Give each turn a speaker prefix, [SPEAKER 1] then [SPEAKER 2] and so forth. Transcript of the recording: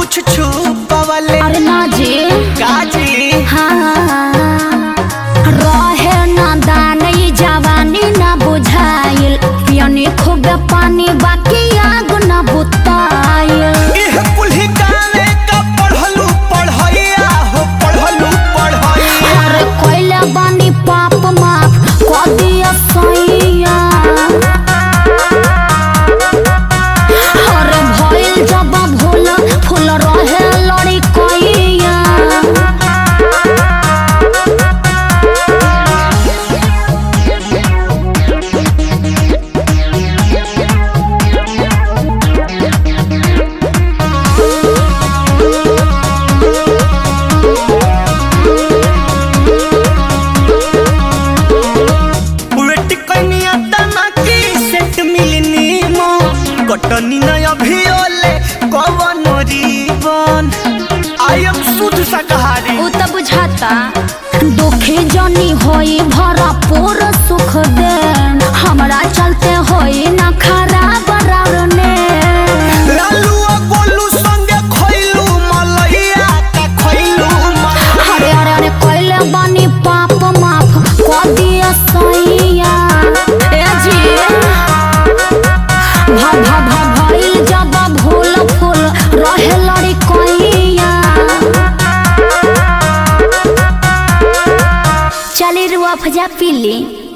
[SPEAKER 1] कुछ छुपवले
[SPEAKER 2] अरे ना जी
[SPEAKER 1] काजी
[SPEAKER 2] हाँ रहे ना दान ई जवानी ना बुझाइल पियनी खूब पानी बाकी आग ना बुताइल
[SPEAKER 1] इह कुल्ही गावे का पढ़लू पढ़ैया हो पढ़लू पढ़ैया
[SPEAKER 2] अरे कोइला बानी पाप माफ कर दिया सैया अरे भइल जब भूल फूल रहे लड़ी कोइया
[SPEAKER 1] वेट कनिया तना की सेट मिलनी मो कटनी न अभी ओले कवन रीबन आई एम शुद्ध शाकाहारी
[SPEAKER 2] उ त बुझाता दुखी जनी होई भरपूर सुख दे हमरा चलते होई ना खराब रावने
[SPEAKER 1] लालू आ गोलू संगे खइलू मलैया का खइलू मलैया
[SPEAKER 2] अरे अरे अरे कोइले बानी पाप माफ कर दिया सैया ए जी भा भा भा भइल जब भूल फूल रहे लड़ी कोइया चली रुआ फजा पीली